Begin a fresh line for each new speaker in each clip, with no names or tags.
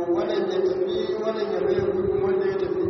wannan ya tafi wannan ya mai gurbin wanda ya tafi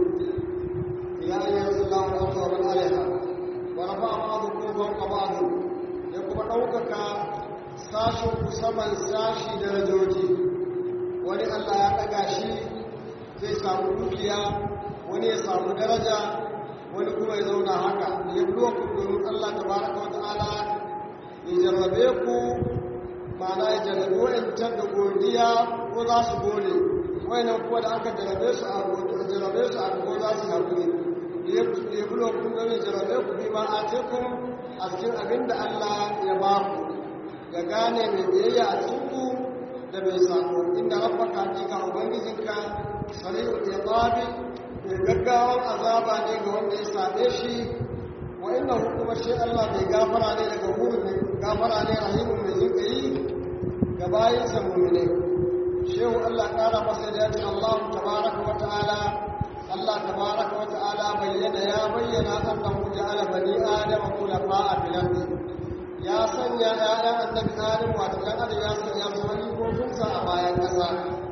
ya yi yanzu lawan abubuwan alaiha wa rafa ba'adu ko fawqa ba'adu ya kuma ɗaukaka sashin ku saman sashi darajoji wani Allah ya ɗaga shi zai samu dukiya wani ya samu daraja wani kuma ya zauna haka ya buwa ku domin Allah tabaraka wa ta'ala ya jarrabe ku ma'ana ya jarrabe wa'ancan da godiya ko za su gode wayannan kuwa da aka jarrabe su a jarrabe su a ko za su haƙuri ya buwa ku domin ya jarrabe ku bi ma a tekun a cikin abin da Allah ya ba ku ya gane mai biyayya a cikin ku da mai sako inda rabbaka hakika ubangijinka sari'ul iqabi mai gaggawan azaba ne ga wanda ya same shi wa inna kuma shi Allah mai gafara ne daga wurin mai gafara ne rahimun mai jinkayi ga bayin sa mu'mine shehu Allah kara masa da yace Allah tabaraka wa ta'ala Allah tabaraka wa ta'ala bayyana ya bayyana annahu ja'ala bani adama khulafa'a fil ardi ya sanya ‘ya'yan annabi adam wato ɗan adam ya sanya su halifofinsa a bayan ƙasa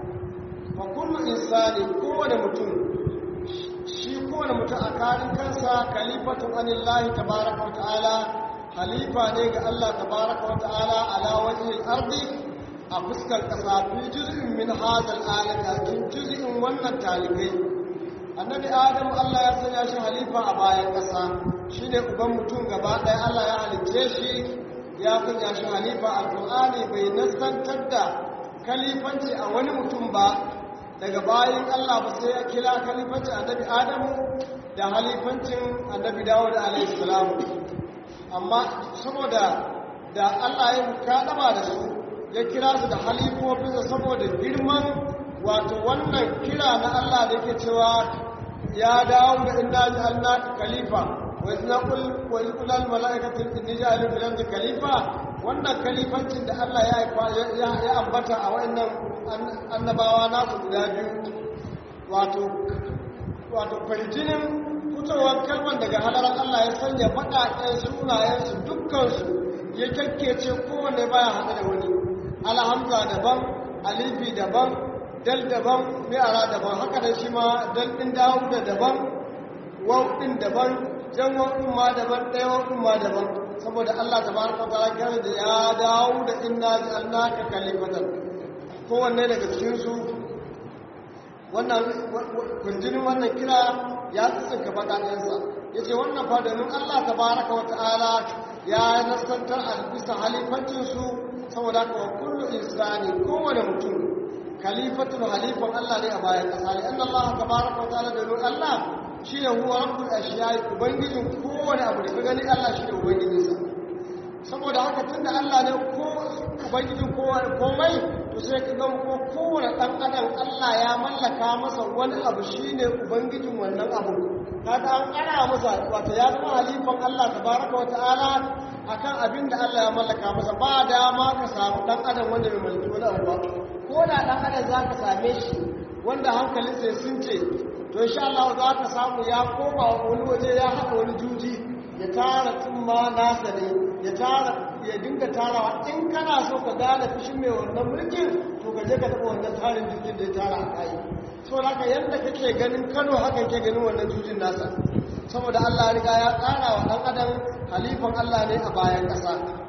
fa kullu insani kowane mutum shi kowane mutum a karin kansa kalifatun anillahi tabaraka wa ta'ala halifa ne ga Allah tabaraka wa ta'ala ala wajhil ardi a fuskar ƙasa fi juz'in min hadal alam a cikin juz'in wannan talibai annabi adam Allah ya sanya shi halifa a bayan ƙasa shine uban mutum gaba ɗaya Allah ya halicce shi ya sanya shi halifa alƙur'ani bai nasantar da kalifanci a wani mutum ba daga bayan Allah ba sai ya kira kalifanci annabi Adamu da halifancin annabi Dawud alaihi salam amma saboda da Allah ya kadama da su ya kira su da halifofinsa saboda girman wato wannan kira na Allah da yake cewa ya dawo da inna ja'alnaka khalifa وإذ نقول وإذ قل الملائكة إني جاعل في الأرض خليفة wannan kalifancin da Allah ya ambata a wa'annan annabawa nasu guda biyu wato wato farjinin fitowar kalman daga halarar Allah ya sanya baƙaƙen sunayensu dukkansu ya kyakkece kowanne baya haɗe da wani alhamza daban alifi daban dal daban mi'ara daban haka da shi ma dal ɗin dawo da daban wau ɗin daban jan wakun ma daban ɗaya wakun ma daban saboda Allah ta baraka ta kare da ya dawo da inna ja'alnaka kalimatan kowanne daga cikin su wannan kunjinin wannan kira ya tsinka bakaɗensa ya ce wannan fa domin Allah ta baraka wa ta'ala ya nasantar albisa halifancinsu saboda haka wa kullu insani kowane mutum khalifatul halifan Allah ne a bayan ƙasa ne anna Allah ta baraka wa ta'ala domin Allah shi ne huwa rabbul ashiyai ubangijin kowane abu da ka gani Allah shi ne ubangijinsa saboda haka tunda Allah ne ko ubangijin komai to sai ka ga ko kowane dan adam Allah ya mallaka masa wani abu shine ubangijin wannan abu kaga an kara masa wato ya zama halifan Allah tabaraka wa ta'ala akan abin da Allah ya mallaka masa ba dama ka samu dan adam wanda bai mallaki wani abu ba ko da dan adam zaka same shi wanda hankalinsa ya sunce to insha Allah za ka samu ya koma wani waje ya haɗa wani juji ya tara tumma nasa ne ya tara ya dinga tarawa in kana so ka gane fushin mai wannan mulkin to ka je ka taɓa wannan tarin jujin da ya tara a kai so haka yadda kake ganin Kano haka ke ganin wannan jujin nasa saboda Allah ya riga ya tsara wa ɗan adam halifan Allah ne a bayan ƙasa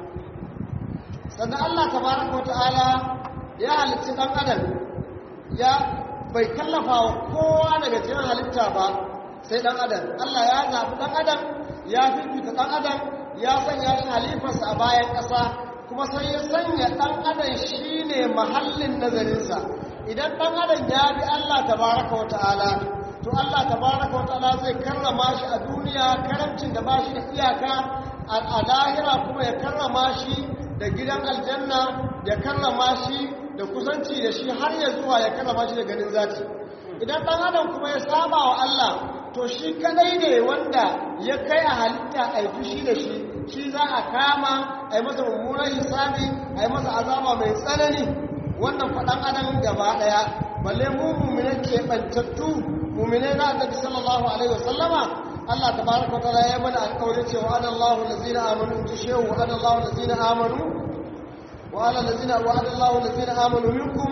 sannan Allah tabaraka wa ta'ala ya halicci ɗan adam ya bai kallafa wa kowa daga cikin halitta ba sai dan adam Allah ya zaɓi dan adam ya fifita dan adam ya sanya shi halifarsa a bayan ƙasa kuma sai ya sanya dan adam shine mahallin nazarinsa idan dan adam ya bi Allah tabaraka wa ta'ala to Allah tabaraka wa ta'ala zai karrama shi a duniya karamcin da ba shi da iyaka a lahira kuma ya karrama shi da gidan aljanna ya karrama shi da kusanci da shi har ya zuwa ya karrama shi da ganin zati idan ɗan adam kuma ya saba wa Allah to shi kadai ne wanda ya kai a halitta a yi fushi da shi shi za a kama a yi masa mummunan hisabi a yi masa azaba mai tsanani wannan faɗan adam gaba ɗaya balle mu mummune keɓantattu mummune na annabi sallallahu alaihi wasallama Allah tabaraka wa ta'ala ya bada alƙawari cewa adallahu allazina amanu in tushehu adallahu allazina amanu وعلى الذين وعد الله الذين آمنوا منكم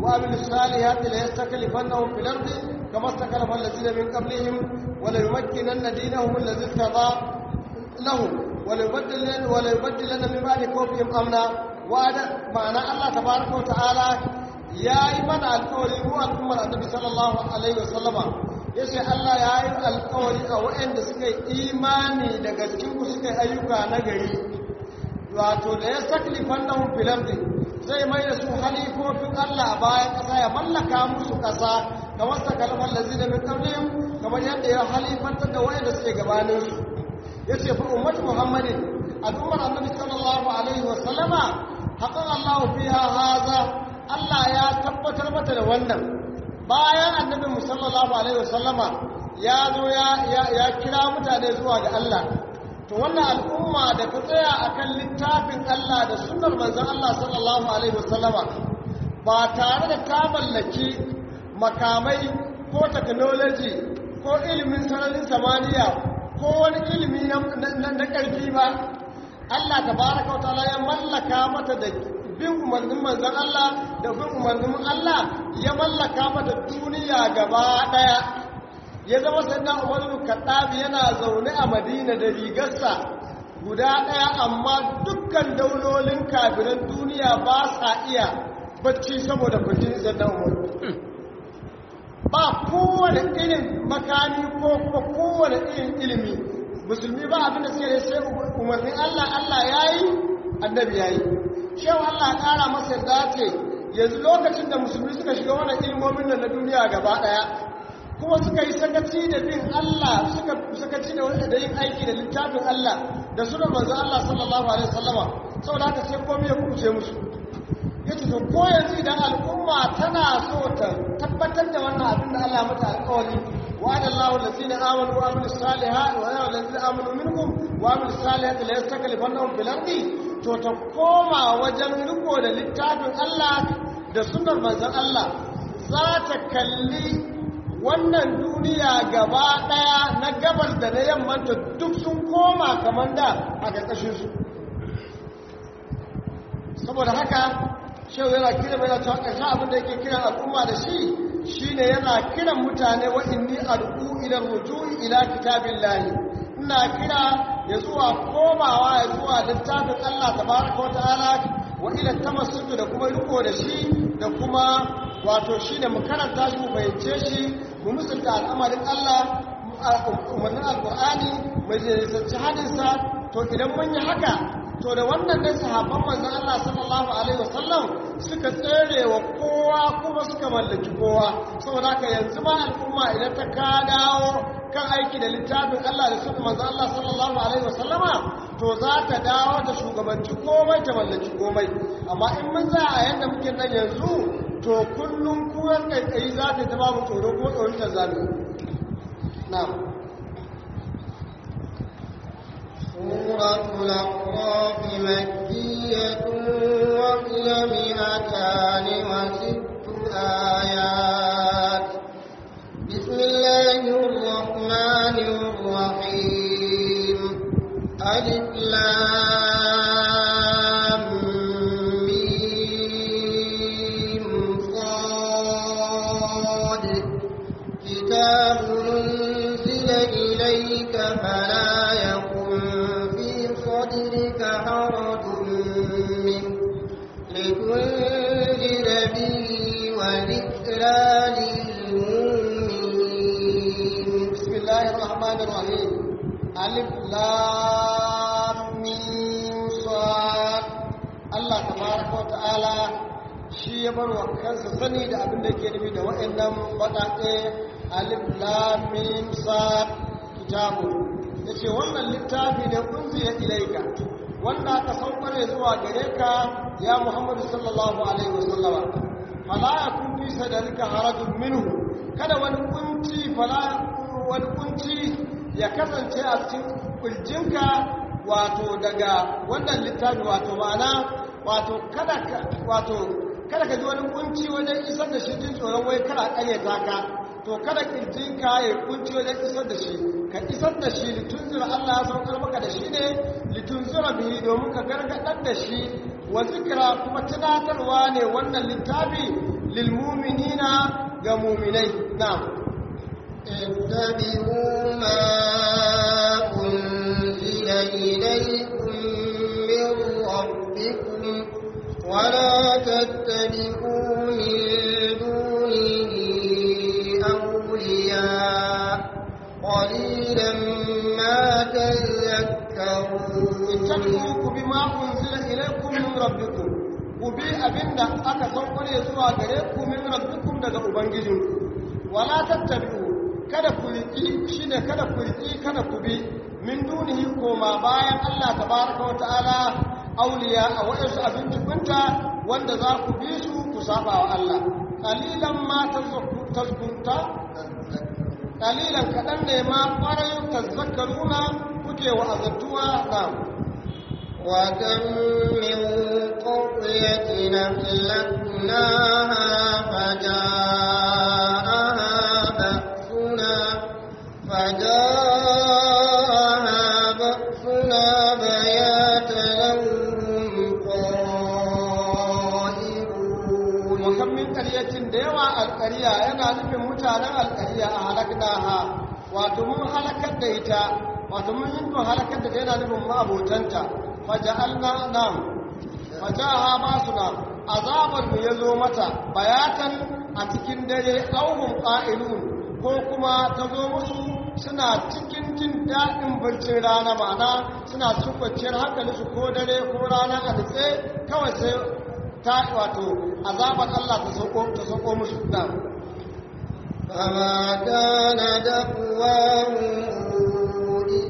wa amil salihati la yastaklifannahum fil ardi kama istakalafa allazina min qablihim wa la yumakkinanna dinahum allazi irtada lahum wa la yubaddilanna wa la yubaddilanna min ba'di khawfihim amna wa ma'ana Allah tabaaraka wa ta'ala yayi mana alƙawari mu al'ummar annabi sallallahu alaihi wasallama ya ce Allah ya yi alkawari a waɗanda suka yi imani daga cikinku suka yi ayyuka na gari wato da ya saklifan na filardi zai mai da su halifofin Allah a bayan ƙasa ya mallaka musu ƙasa kamar sakalfan lazi da min ƙarfin kamar yadda ya halifantar da waɗanda suke gabaninsu ya ce fa ummatu muhammadin al'ummar annabi sallallahu alaihi wa sallama haƙan Allah fiha haza Allah ya tabbatar mata da wannan bayan annabin musallallahu alaihi wasallama ya zo ya kira mutane zuwa ga Allah to wannan al'umma da ta tsaya akan littafin Allah da sunnar manzon Allah sallallahu alaihi wasallama ba tare da ta mallaki makamai ko technology ko ilimin sararin samaniya ko wani ilimi na ƙarfi ba Allah tabaraka wa ta'ala ya mallaka mata da bin umarnin manzan Allah da bin umarnin Allah ya mallaka mata duniya gaba daya ya zama sannan umaru kaddabi yana zaune a madina da rigarsa guda daya amma dukkan daulolin kafiran duniya ba sa iya bacci saboda kujin sannan umaru ba kowane irin makami ko kuma kowane irin ilimi musulmi ba abinda suke da sai umarnin Allah Allah ya yi annabi ya yi cewa Allah ƙara masa yarda ce yanzu lokacin da musulmi suka shiga wannan ilmomin nan na duniya gaba ɗaya kuma suka yi sakaci da bin Allah suka sakaci da wanda da yin aiki da littafin Allah da sunan manzo Allah sallallahu alaihi wasallama saboda haka sai komai ya kuce musu yace to ko yanzu idan al'umma tana so ta tabbatar da wannan abin da Allah mata alƙawari وعد الله الذين آمنوا وعملوا الصالحات وعد الذين آمنوا منكم وعملوا الصالحات لا يستكلفنهم في الأرض to ta koma wajen riko da littafin Allah da sunar manzon Allah za ta kalli wannan duniya gaba daya na gabas da na yammanta duk sun koma kamar da a ƙarƙashin su saboda haka shehu yana kira mai cewa ƙarshen abin da yake kiran al'umma da shi shine yana kiran mutane wa inni ad'u ila rujui ila kitabillahi ina kira ya zuwa komawa ya zuwa littafin Allah tabaraka wata'ala wa ila tamassuku da kuma riko da shi da kuma wato shine mu karanta shi mu fahimce shi mu musulta al'amarin Allah umarnin alqur'ani mai jinsanci hadinsa to idan mun yi haka to da wannan ne sahabban manzon Allah sallallahu alaihi wasallam suka tsere wa kowa kuma suka mallaki kowa saboda haka yanzu ma al'umma idan ta ka dawo kan aiki da littafin Allah da sunan manzon Allah sallallahu alaihi wasallama to za ta dawo ta shugabanci komai ta mallaki komai amma in mun za a yanda muke nan yanzu to kullum kuwan kai za ta ta babu tsoro ko tsoron ta zabi na'am
سورة الأعراف مكية وهي مئتان وست آيات بسم الله الرحمن الرحيم ألف لام ميم صاد كتاب أنزل إليك فلا يكن في صدرك حرج منه لتنذر به وذكرى للمؤمنين
بسم الله الرحمن الرحيم ألف لام ميم صاد الله تبارك وتعالى shi ya bar wa kansa sani da abin da ke nufi da waɗannan baƙaƙe alif lam mim sad kitabu yace wannan littafi ne unziya ilaika wanda aka saukar zuwa gare ka ya Muhammadu sallallahu alaihi wasallama fala yakun fi sadrika harajun minhu kada wani kunci fala wani kunci ya kasance a cikin kurjinka wato daga wannan littafi wato ma'ana wato kada ka wato kada ka ji wani kunci wajen isar da shi jin tsoron wai kada kare ta ka to kada kirjinka ya kunci wajen isar da shi ka isar da shi litunzura Allah ya saukar maka da shi ne litunzura bihi domin ka gargadar da shi wa zikira kuma tunatarwa ne wannan littafi lil mu'minina ga mu'minai na'am
اتبعوا ما أنزل إليكم من ربكم ولا تتبعوا من دونه أولياء قليلا ما تذكرون
ittabi'u ku bi ma unzila ilaykum min rabbikum ku bi abinda aka saukare zuwa gare ku min rabbikum daga ubangijinku wala tattabi'u kada ku riki shine kada ku riki kada ku bi min dunihi koma bayan Allah tabaraka wa ta'ala auliya a wa'insu abin tukunta wanda za ku bi su ku saba wa Allah qalilan ma tazkunta qalilan kadan ne ma ƙwarai tazakkaruna kuke wa azatuwa na
وكم من قرية أهلكناها فجاءها بأسنا فجاءها بأسنا بياتا هم قائلون
wakan min ƙaryacin da yawa alƙarya yana nufin mutanen alƙarya a halaknaha wato mun halakar da ita wato mun yi halakar da ta yana nufin ma'abotanta faja'alna nam fajaha basuna azabar mu yazo mata bayatan a cikin dare auhum qa'ilun ko kuma ta zo musu suna cikin jin daɗin barcin rana ma'ana suna cikin kwanciyar hankali su ko dare ko rana a nutse kawai sai ta wato azabar Allah ta sauko ta sauko musu da
فما كان دعواهم إذ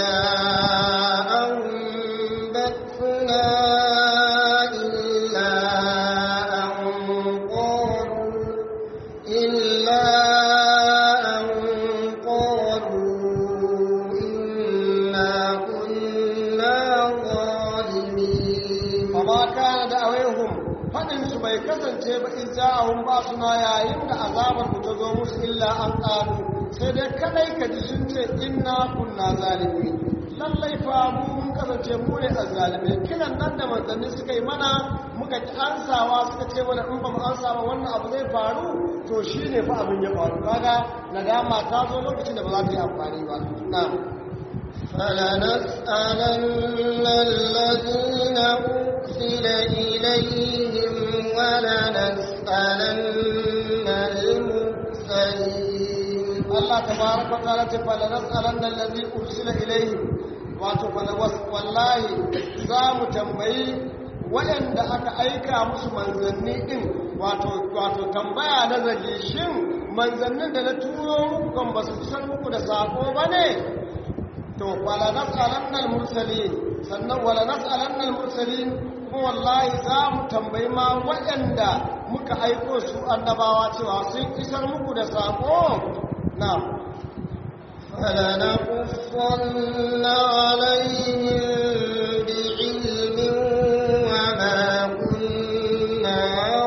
جاءهم بأسنا إلا أن قالوا إلا أن قالوا إنا كنا ظالمين
fama kana da awaihum fadin su bai kasance ba in ja'ahum ba suna yayin da azabar ku ta zo musu illa an qalu sai dai kadai ka ji sun ce inna kunna zalimin lallai fa mu mun kasance mu ne azzalimai kiran nan da manzanni suka yi mana muka ki ansawa suka ce mana in ba mu ansa ba wannan abu zai faru to shine fa abin ya faru kaga nadama ta zo lokacin da ba za ta yi amfani ba na'am
فلنسألن الذين أرسل إليهم ولنسألن المرسلين
Allah tabaraka wa ta'ala ce fala nas'alanna allazi ursila ilayhi wato fala wallahi za mu tambayi waɗanda aka aika musu manzanni din wato wato tambaya na zage shin manzannin da na turo muku kan ba su san muku da sako bane to fala nas'alanna al-mursalin sannan wala nas'alanna al-mursalin kuma wallahi za mu tambayi ma waɗanda muka aiko su annabawa cewa sun isar muku da sako na'am
فلنقصن عليهم بعلم وما كنا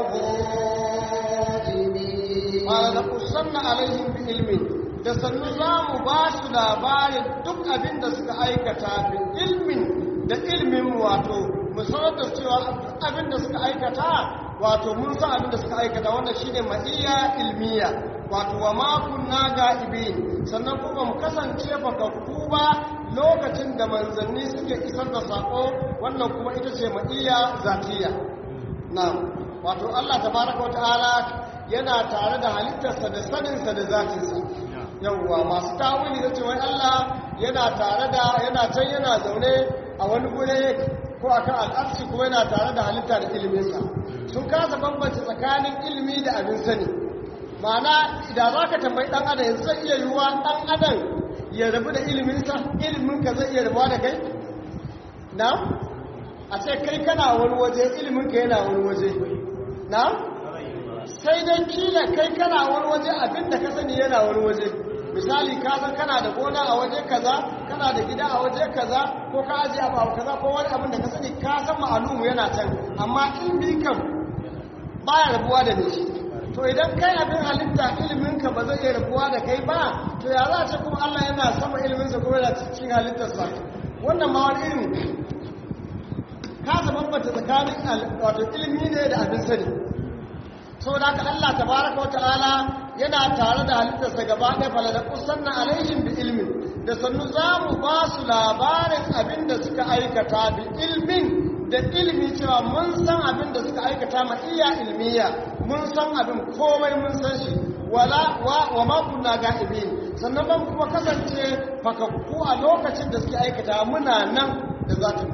غائبين
qala la qusanna alaihim bi ilmin da sannu za mu ba su labarin duk abin da suka aikata bi ilmin da ilmin wato mu sanar da cewa duk abin da suka aikata wato mun san abin da suka aikata wannan shine ma'iyya ilmiya wato wa ma kunna ga'ibin sannan kuma mu kasance bakakku ba lokacin da manzanni suke isar da sako wannan kuma ita ce ma'iyya zatiya na'am wato Allah tabaraka wa ta'ala yana tare da halittarsa da saninsa da zatinsa yawwa masu tawili da cewa Allah yana tare da yana can yana zaune a wani gure ko akan al'arshi kuma yana tare da halitta da iliminsa sun kasa bambance tsakanin ilimi da abin sani ma'ana idan za ka tambayi ɗan adam yanzu zai iya yiwuwa ɗan adam ya rabu da iliminsa iliminka zai iya rabuwa da kai na a ce kai kana wani waje iliminka yana wani waje na sai dai kila kai kana wani waje abinda ka sani yana wani waje misali ka san kana da gona a waje kaza kana da gida a waje kaza ko ka aje abu a kaza ko wani abin da ka sani ka san ma'alumu yana can amma ilmi kam baya rabuwa da ni to idan kai abin halitta ilimin ka ba zai iya rabuwa da kai ba to ya za a ce kuma Allah yana sama ilimin sa kuma yana cikin halittarsa wannan ma wani irin ka bambanta tsakanin wato ilimi ne da abin sani saboda haka Allah tabaraka wa ta'ala yana tare da halittarsa gaba ɗaya falala kusanna alaihim bi ilmin da sannu za mu ba su labarin abin da suka aikata bi ilmin da ilmi cewa mun san abin da suka aikata ma iya ilmiya mun san abin komai mun san shi wala wa, wa ma kunna ga'ibin sannan ban kuma kasance fakakku a lokacin da suke aikata muna nan da zatin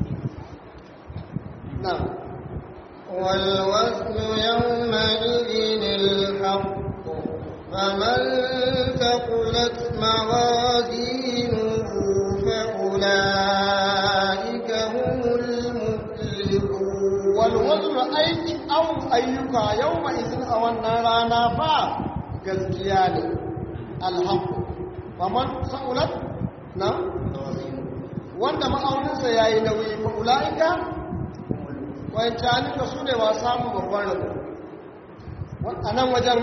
na
والوزن يومئذ الحق فمن ثقلت موازينه فأولئك هم المفلحون
والوزن aiki awon ayyuka yau ma izin a wannan rana ba gaskiya ne alhaku faman sa'ulat na wanda ma'auninsa ya yi nauyi fa'ula'ika wancanin da su ne wa samun babban rabu a nan wajen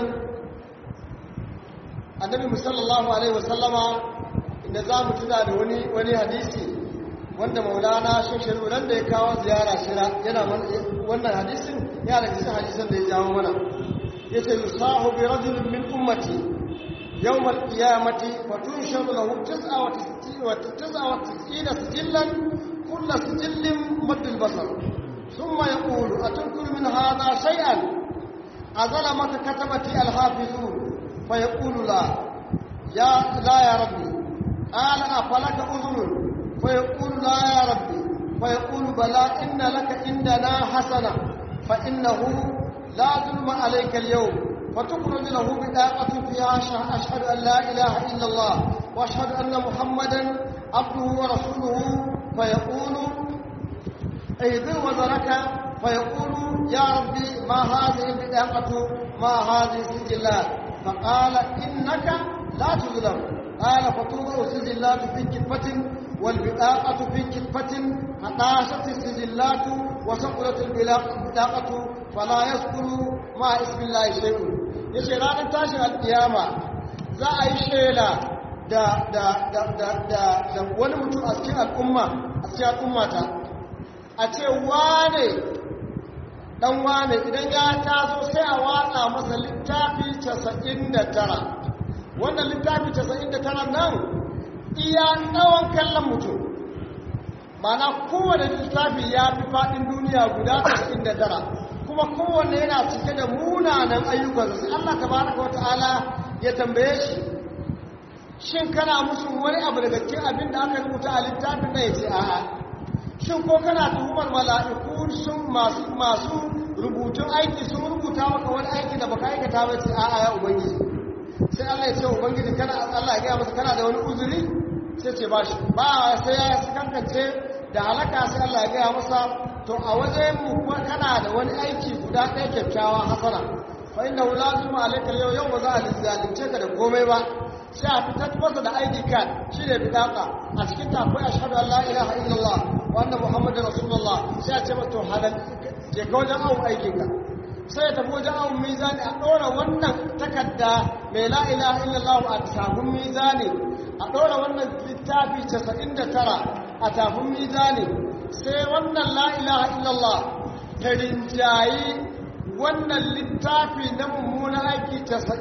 annabi musallallahu alaihi wasallama inda za mu tuna da wani hadisi wanda maulana shekaru nan da ya kawo ziyara shira yana wannan hadisin ya da cikin hadisan da ya jawo mana ya ce yusahu bi rajulin min ummati yawm al-qiyamati wa tunsharu lahu tis'a wa tis'a wa tis'ina sijillan kullu sijillin madd al-basar thumma yaqulu atadhkuru min hadha shay'an azala maka katabati al-hafizun fa yaqulu la ya la ya rabbi qala afalaka udhunun فيقول لا يا ربي فيقول بلى إن لك عندنا حسنة فإنه لا ظلم عليك اليوم فتخرج له بطاقة فيها أشهد أن لا إله إلا الله وأشهد أن محمدا عبده ورسوله فيقول اهدر وزرك فيقول يا ربي ما هذه البطاقة ما هذه السجلات فقال إنك لا تظلم قال فتوضع السجلات في كفة والبطاقة في كفة فطاشت السجلات وسقلت البطاقة فلا يذكر مع اسم الله شيء yace ranar tashin alkiyama za a yi shela da da da da da da wani mutum a cikin al'umma a cikin al'ummata a ce wane dan wane idan ya taso sai a watsa masa littafi 99 wannan littafi 99 nan iya tsawon kallon mutum mana kowane littafi ya fi faɗin duniya guda 99 kuma kowane yana cike da munanan ayyukansa sai Allah tabaraka wa ta'ala ya tambaye shi shin kana musu wani abu daga cikin abin da aka rubuta a littafin da ya ce a'a shin ko kana tuhumar mala'iku sun masu masu rubutun aiki sun rubuta maka wani aiki da baka aikata ba ce a'a ya ubangiji sai Allah ya ce ubangiji kana Allah ya gaya masa kana da wani uzuri sai ce ba shi ba sai ya kankance da halaka sai Allah ya gaya masa to a wajen mu kuma kana da wani aiki guda ɗaya kyakkyawa hasana fa inna la zulma alayka yau yau ba za a zalunce ka da komai ba sai a fitar masa da ID card shine bidaka a cikin ta akwai ashhadu an la ilaha illallah wa anna muhammadar rasulullah sai a ce masa to halal je ka wajen awon aikin ka sai ya tafi wajen awon mizani a ɗora wannan takarda mai la ilaha illallah a tafin mizani a ɗora wannan littafi 99 a tafin mizani sai wannan la ilaha illallah ta rinjayi wannan littafi na mummuna aiki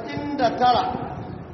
99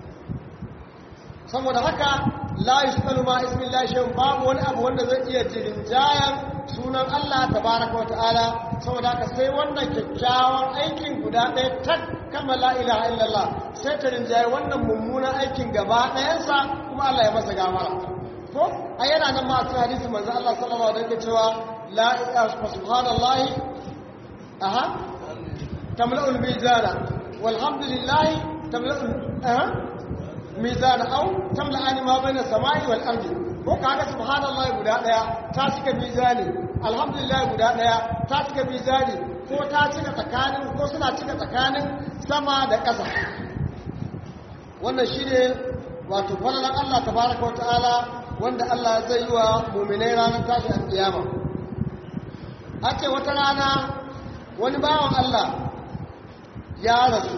saboda haka la yusalu ma ismillahi shay'un babu wani abu wanda zai iya rinjayan sunan Allah tabaraka wa ta'ala saboda haka sai wannan kyakkyawan aikin guda ɗaya tak kama la ilaha illallah sai ta rinjaye wannan mummunan aikin gaba ɗayansa kuma Allah ya masa gamara ko a yana nan ma cikin hadisi manzo Allah sallallahu alaihi wasallam cewa la ilaha subhanallahi aha tamla'ul mizana walhamdulillahi tamla'ul aha mizana au tamla'ani ma baina samai wal ardi ko kaga subhanallahi guda daya ta cika mizani alhamdulillah guda daya ta cika mizani ko ta cika tsakanin ko suna cika tsakanin sama da ƙasa wannan shine wato falalan Allah tabaraka wataala wanda Allah zai yi wa mu'minai ranar tashi alkiyama a ce wata rana wani bawan Allah ya rasu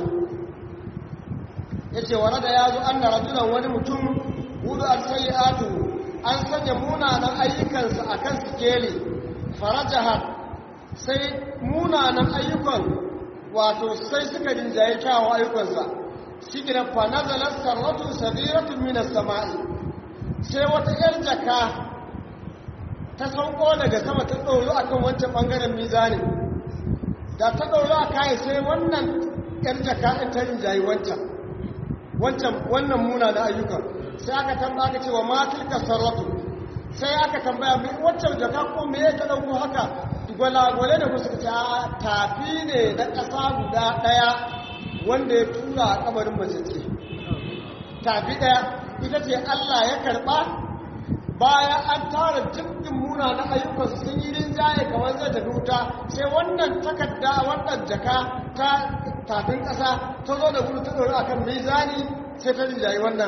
ya ce wa da ya zo an da rajulan wani mutum hudu a sayi'atu an sanya munanan ayyukansa a kan sikeli farajahar sai munanan ayyukan wato sai suka rinjaye kyawun ayyukansa shi gina fanazalar sarratun sabiratun minas sama'i sai wata yar jaka ta sauko daga sama ta ɗoro a kan wancan ɓangaren mizanin da ta ɗoro a kayi sai wannan yar jaka ɗin ta rinjaye wancan wancan wannan muna na ayyukan sai aka tambaya aka cewa matilka sarratu sai aka tambaya mai waccan jaka ko me ya ta ɗauko haka gwalagwale da kusa ce tafi ne na ƙasa guda ɗaya wanda ya tura a kamarin majalci tafi ɗaya ita ce Allah ya karɓa bayan an tara jirgin muna na ayyukansu sun yi rinjaye kamar zai tafi wuta sai wannan takarda wannan jaka ta tafin ƙasa ta zo da gudu ta ɗori a kan mizani sai ta rinjaye wannan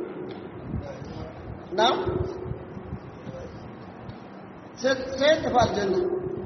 na sai tafi aljanna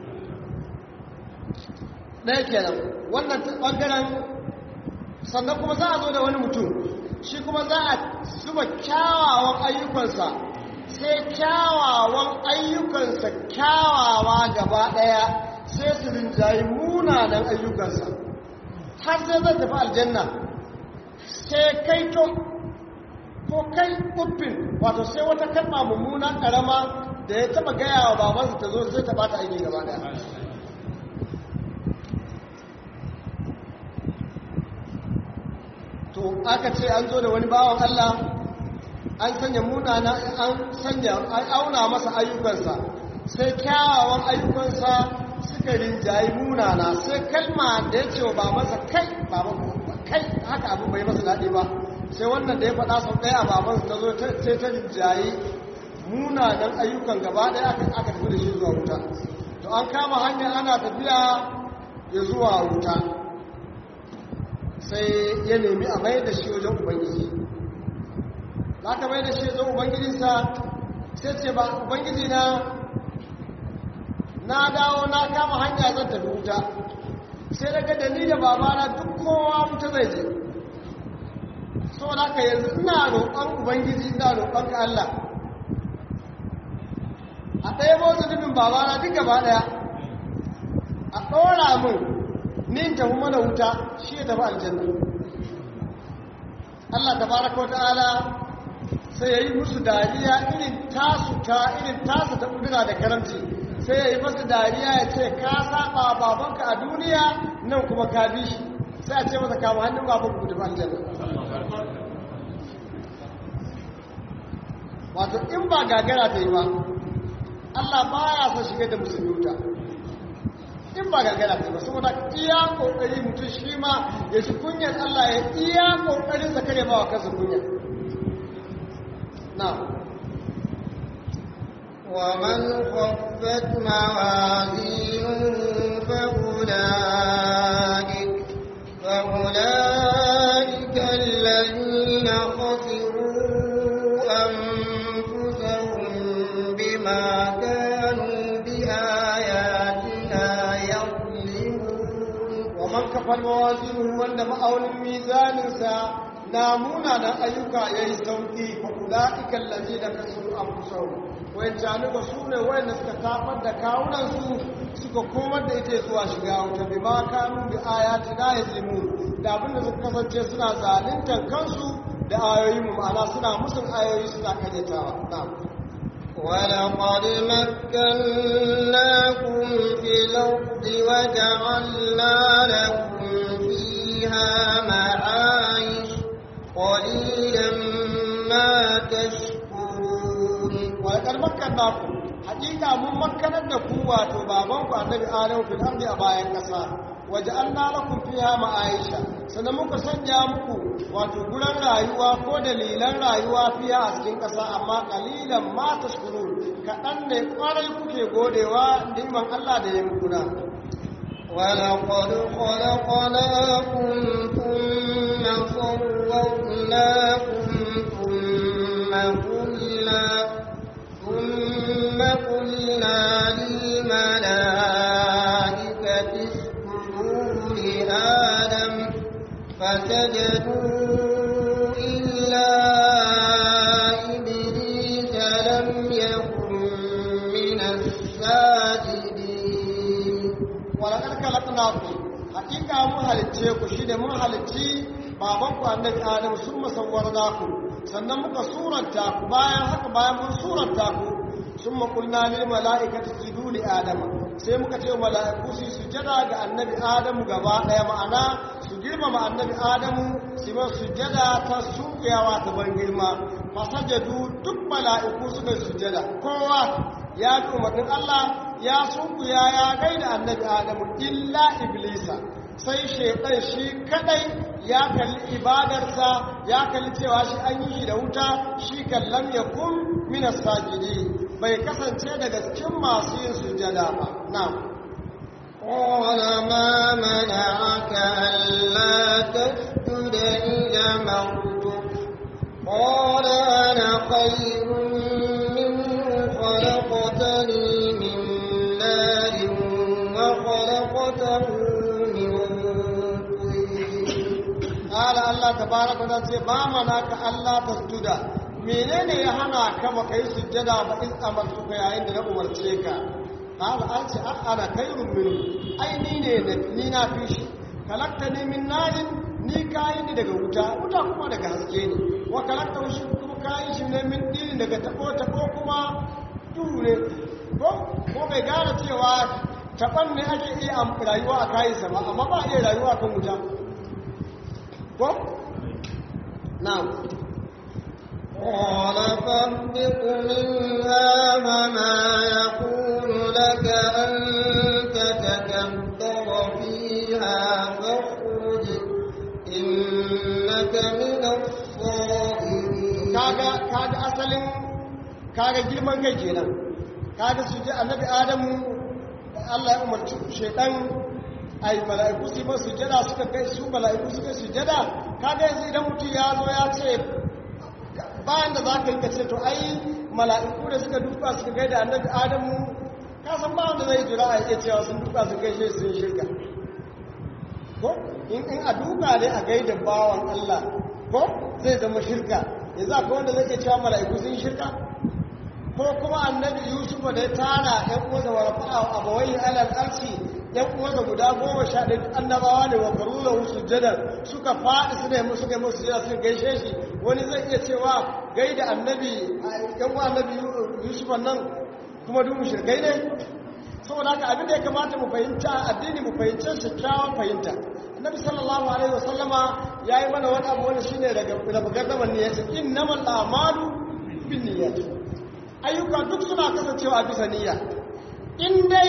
ɗaya kenan wannan ɓangaren sannan kuma za a zo da wani mutum shi kuma za a zuba kyawawan ayyukansa sai kyawawan ayyukansa kyawawa gaba ɗaya sai su rinjayi munanan ayyukansa har sai zai tafi aljanna sai kai to ko kai uffin wato sai wata kalma mummuna ƙarama da ya taɓa gaya wa babansa ta zo sai ta bata aiki gaba ɗaya to aka ce an zo da wani bawan Allah an sanya munana an sanya an auna masa ayyukansa sai kyawawan ayyukansa suka rinjayi munana sai kalma da ya ce wa babansa kai baban kai haka abu bai masa daɗi ba sai wannan da ya faɗa sau ɗaya a babansa ta zo sai ta rinjayi munanan ayyukan gaba ɗaya aka tafi da shi zuwa wuta to an kama hanya ana tafiya ya zuwa wuta sai ya nemi a mai da shi wajen ubangiji za ka mai da shi wajen ubangijinsa sai ce ba ubangiji na na dawo na kama hanya zan tafi wuta sai daga da ni da babana duk kowa wuta zai je so da ka yanzu ina roƙon ubangiji ina roƙon ka Allah a ɗaya ba zunubin babana duk gaba ɗaya a ɗora min nin tafi mana wuta shi ya tafi aljanna Allah tabaraka wa ta'ala sai ya yi musu dariya irin tasu ta irin tasu ta kudura da karamci sai ya yi masu dariya ya ce ka saba babanka a duniya nan kuma ka bi shi sai a ce masa kama hannun babanka ku tafi aljanna wato in ba gagara ta yi ba Allah ba ya son shigar da musulmi wuta in ba gagara ta yi ba saboda iya kokari mutum shi ma ya shi kunyar Allah ya iya kokarin sa kare ba wa kansa kunya na
ومن خفت موازينه فأولئك فأولئك الذين خسروا أنفسهم بما كانوا بآياتنا يظلمون
ومن كفر موازينه وند ma'aunin mizaninsa na munanan ayyuka ya yi sauƙi fa ula'ika allazi da kasu an fusau wayan januba su ne wayanda suka tafar da kawunansu suka komar da ita zuwa shiga wuta bi ma kanu bi ayati na yazlimu da abinda suka kasance suna zaluntar kansu da ayoyin mu ma'ana suna musun ayoyi suna karyatawa na'am
ولقد مكناكم في الأرض وجعلنا لكم فيها معايش قليلا ما تشكرون
walakar makanna ku hakika mun makkanar da ku wato babanku annabi adamu fil ardi a bayan kasa waja'alna lakum fiha ma'aisha sannan muka sanya muku wato guran rayuwa ko dalilan rayuwa fiha a cikin kasa amma qalilan ma tashkurun kadan ne kwarai kuke godewa niman Allah da ya muku na
ولقد خلقناكم ثم صورناكم ثم قلنا ثم قلنا للملائكة اسجدوا لآدم فسجدوا إلا إبليس لم يكن من الساجدين
walakar khalaqnakum hakika mun halicce ku shi ne mun halicci baban ku annabi adam sun musawwar ku sannan muka suranta ku bayan haka bayan mun suranta ku sun makulna lil mala'ikati sujudu li adama sai muka ce mala'iku su sujada ga annabi adamu gaba daya ma'ana su girmama annabi adamu su ma sujada ta sunkuyawa ta ban girma fasajadu duk mala'iku suka sujada kowa ya ji umarnin Allah ya sunkuya ya gaida annabi adamu illa iblisa sai shaitan shi kadai ya kalli ibadarsa ya kalli cewa shi an yi shi da wuta shi kallam ya kun minas sajidi bai kasance daga cikin masu yin sujada ba na'am
قال ما منعك ألا تسجد إذا مرتك قال أنا خير منه خلقتني من نار وخلقته من طين
قال الله تبارك وتعالى ما منعك ألا تسجد menene ya hana ka baka yi sujjada ba in amartuka yayin da na umarce ka qala an ce ana khairun min ai ni ne ni na fi shi kalakta ni min narin ni kayi ni daga wuta wuta kuma daga haske ne wa kalakta shi kuma kayi shi ne min dini daga tabo tabo kuma duhu ne ko ko bai gane cewa taban ne ake iya rayuwa a kayi sa ba amma ba iya rayuwa kan wuta ko na'am
قال فاهبط منها وما يكون لك أن تتكبر فيها فاخرج إنك من الصاغرين
kaga kaga asalin kaga girman kai kenan kaga su ji annabi adamu Allah ya umarci shaytan ai mala'iku su ba sujada suka kai su mala'iku suka sujada kaga yanzu idan mutum ya zo ya ce bayan da za ka yi ce to ai mala'iku da suka duka suka gaida annabi adamu ka san ba wanda zai jira a iya cewa sun duka su gaishe sun shirka ko in in a duka ne a gaida bawan Allah ko zai zama shirka yanzu akwai wanda zai iya cewa mala'iku sun shirka ko kuma annabi yusuf da ya tara ɗan uwansa wa rafa'a abawai alal arshi ɗan uwansa guda goma sha ɗaya annabawa ne wa karula wasu jadar suka faɗi su ne suka yi musu jira suka gaishe shi wani zai iya cewa gaida annabi ɗan uwan annabi yusuf nan kuma duk shirkai ne saboda haka abin da ya kamata mu fahimta addini mu fahimce shi kyawun fahimta annabi sallallahu alaihi wasallama ya yi mana wani abu wani shine daga daga gardaman niyyati innamal a'malu binniyati ayyuka duk suna kasancewa a bisa niyya in dai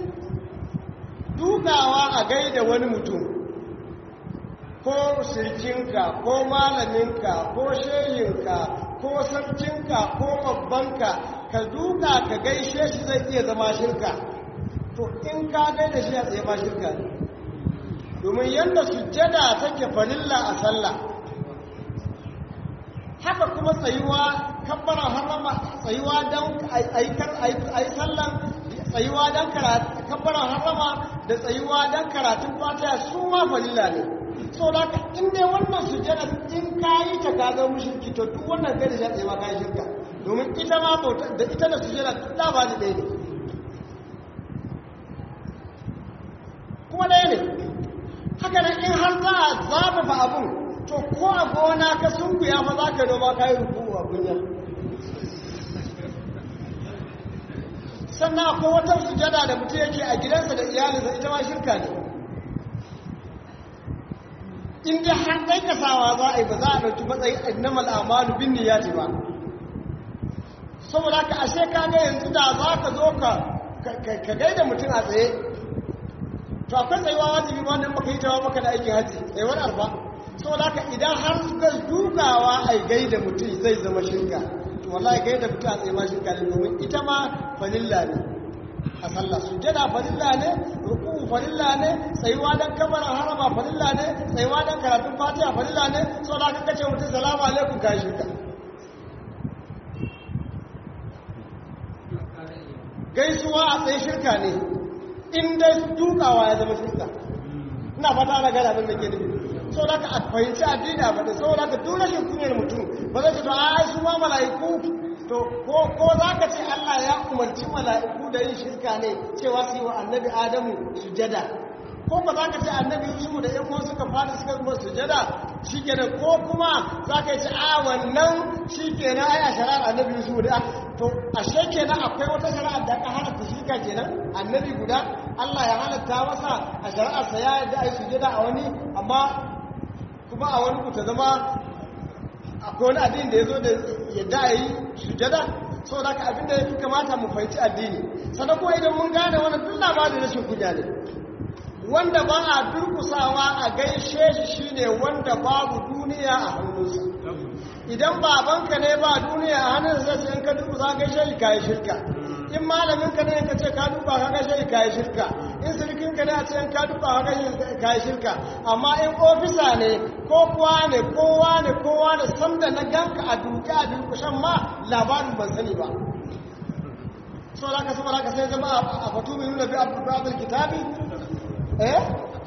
dukawa a gaida wani mutum ko sirkinka ko malaminka ko shehinka ko sarkinka ko babbanka ka duka ka gaishe shi zai iya zama shirka to in ka gaida shi a tsaye ma shirka ne domin yadda sujjada take farilla a sallah haka kuma tsayuwa kabbara harama tsayuwa don a yi sallan tsayuwa don kabbara harama da tsayuwa don karatun fatiha su ma farilla ne so da ka inda wannan sujjada in ka yi ta ka zama mushriki to duk wannan gari shi tsaye ma ka yi shirka domin ita ma bauta da ita da sujjada duk da ba ni ɗaya ne kuma ɗaya ne haka nan in har za a zafafa abun to ko a gona ka sunkuya fa za ka noma ka yi rubu a gunya sannan akwai wata sujada da mutum yake a gidansa da iyalinsa ita ma shirka ne in dai har ɗai kasawa za a yi ba za a ɗauki matsayin innamal amalu bin niyyati ba saboda ka ashe ka ga yanzu da za ka zo ka ka gaida mutum a tsaye to akwai tsayuwa wajibi wannan baka yi tawa maka da aikin haji tsayuwar arba saboda haka idan har suka dukawa a gaida mutum zai zama shirka to wallahi gaida mutum a tsaye ma shirka ne domin ita ma falilla ne a sallah sujjada falilla ne ruku falilla ne tsayuwa dan kabarin harama falilla ne tsayuwa dan karatun fatiha falilla ne saboda haka kace mutum salamu alaikum ka shirka gaisuwa a tsaye shirka ne in dai dukawa ya zama shirka ina fata na gana abin da ke nufi so da ka fahimci addini a faɗi so da ka duk rashin kunyar mutum ba zai ce to a su ma mala'iku to ko za ka ce Allah ya umarci mala'iku da yin shirka ne cewa su yi wa annabi Adamu sujada ko ba za ka ce annabi yusuf da yan suka fadi suka zama sujada shikenan ko kuma za ka ce a wannan shikenan ai a shari'ar annabi yusuf da to ashe kenan akwai wata shari'ar da aka halatta shirka kenan annabi guda Allah ya halatta masa a shari'ar sa ya yadda ai sujada a wani amma kuma a wani ku ta zama akwai wani addini da ya zo da yadda a yi sujada sau da ka abinda ya fi kamata mu fahimci addini sannan kuma idan mun gane wani duk labarin rashin kunya ne wanda ba a durkusawa a gaishe shi shine wanda babu duniya a hannunsa idan babanka ne ba duniya a hannunsa sai in ka durkusa gaishe shi kayi shirka in malamin ka ne ka ce ka duba ka gaishe shi kayi shirka in sirikin ka ne a ce in ka duba ka gaishe shi kayi shirka amma in ofisa ne ko kuwa ne kowa ne kowa ne sanda na ganka a duke a durkushan ma labarin ban sani ba so da ka saboda ka sai zama a fatu mai nuna bi abu kitabi eh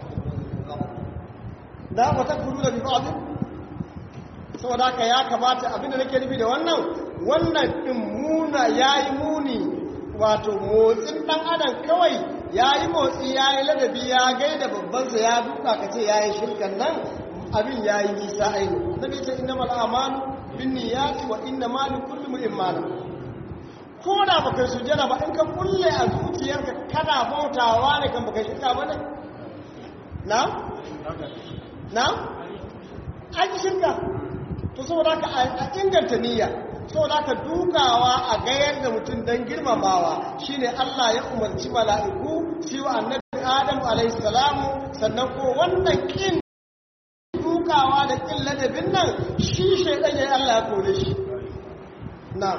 da wata kudu da bibadin saboda haka ya kamata abinda nake nufi da wannan wannan din muna yayi muni wato motsin dan adam kawai yayi motsi yayi ladabi ya gaida babban sa ya duka kace yayi shirkan nan abin yayi nisa aini nabi ce innamal a'malu binniyati wa innamal likulli imrin ma ko da baka sujjada ba in ka kulle a zuciyarka kana bautawa ne kan baka shirka ba ne na? na? an yi shirka to saboda ka a inganta niyya saboda ka dukawa a gayar da mutum don girmamawa shine Allah ya umarci mala'iku shi wa annabi Adam alaihi salamu sannan ko wannan kin dukawa da kin ladabin nan shi shaidan ya Allah ya kore shi na